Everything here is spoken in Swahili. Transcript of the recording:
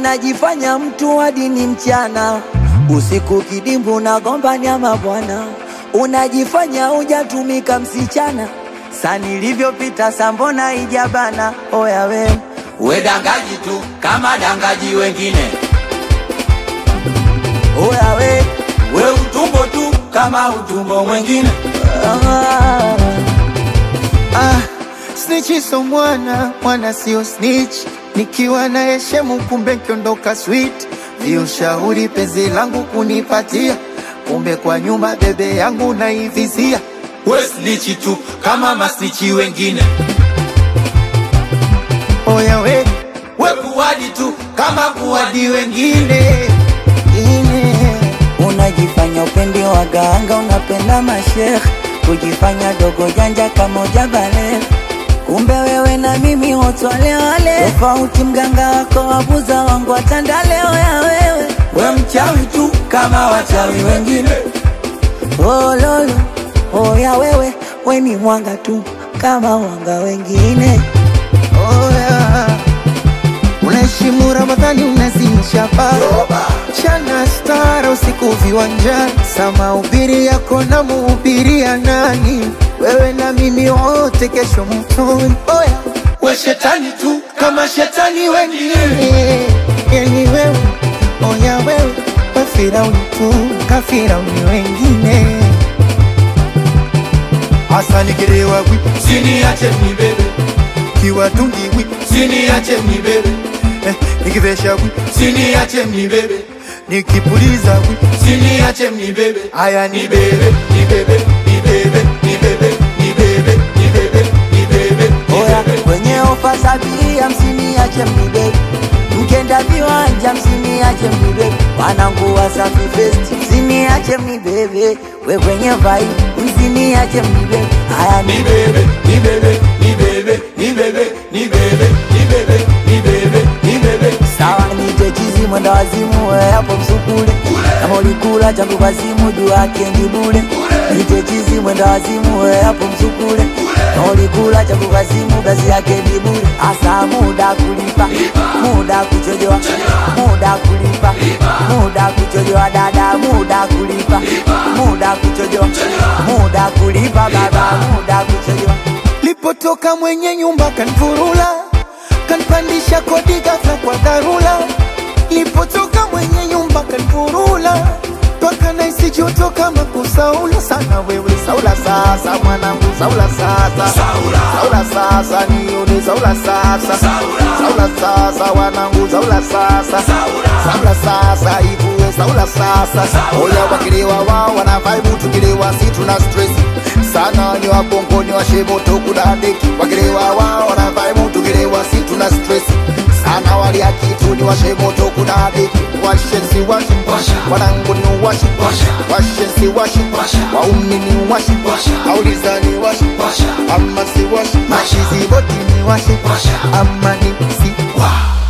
unajifanya mtu wa dini mchana, usiku kidimbu unagomba nyama bwana, unajifanya hujatumika msichana, sa nilivyopita sambona ijabana. Oya we We dangaji tu kama dangaji wengine, oya we we utumbo tu kama utumbo mwengine. ah. Ah, snitch so mwana, mwana sio snitch. Nikiwa na heshemu kumbe kiondoka sweet. Ndio shauri penzi langu kunipatia, kumbe kwa nyuma bebe yangu naivizia. We snichi tu kama masnichi wengine, Oya we we kuwadi tu kama kuwadi wengine. ine ine Unajifanya upendi waganga, unapenda mashekh, kujifanya dogo janja kama ujabale. Kumbe wewe na mimi wote wale wale, tofauti mganga wako wabuza wangu watandale. Oya wewe We mchawi tu kama wachawi wengine, oh, lolo oya wewe, we ni mwanga tu kama wanga wengine. Oya, unaheshimu Ramadhani, unazimisha paa chana stara usiku viwanjani, sama ubiri yako na muhubiria nani? Wewe na mimi wote kesho mtoni. Oya, we shetani tu kama shetani wengine. eh, yani wewe, oya wewe, we Firauni tu kafirauni wengine. Hasa nikilewa wi Siniache mnibebe, kiwa tungi wi siniache mnibebe, eh, nikivesha wi siniache mnibebe, nikipuliza wi siniache mnibebe. haya ni Nibebe, nibebe, nibebe, nibebe, nibebe, nibebe, nibebe, Oya nibebe. kwenye ofa za abiria msiniache mnibebe, mkenda viwanja msiniache mnibebe, wanangu Wasafi Fest msiniache mnibebe, we kwenye vai msiniache mnibebe. Haya ni Nibebe, nibebe, nibebe, nibebe, nibebe, nibebe, nibebe, nibebe. sawa, nite chizi mwenda wazimu, we hapo msukule, kama ulikula changu kwa simu juu yake ni bure. Nite chizi mwenda wazimu, we hapo msukule, kama ulikula changu kwa simu kazi yake ni bure. Asa muda kulipa, muda kuchojoa, muda kulipa, muda kuchojoa dada, muda kulipa, muda kuchojoa, muda kulipa baba, muda kuchojoa. Lipotoka mwenye nyumba kanfurula, kanpandisha kodi ghafla kwa dharura. Lipotoka mwenye nyumba kanfurula, mpaka naisi joto kama kusaula sana. Wewe saula sasa, mwanangu saula sasa, Saula. saula sasa, nione saula sasa, Saula. saula sasa, wanangu saula sasa, Saula. saula sasa, ivue saula sasa. Saula. Oya wakilewa wao wana vibe, tukilewa si tuna stress sana ni wabongo ni washemoto kudadeki wakilewa wao wana vibe, tukilewa si tuna stress sana walia kitu ni washemoto kudadeki washensi washi Washa. wanangu ni washi Washa. washensi washi Washa. waumi ni washi Washa. auliza ni washi Washa. ama si washi Washa. mashizi boti ni washi Washa. ama ni si Wow.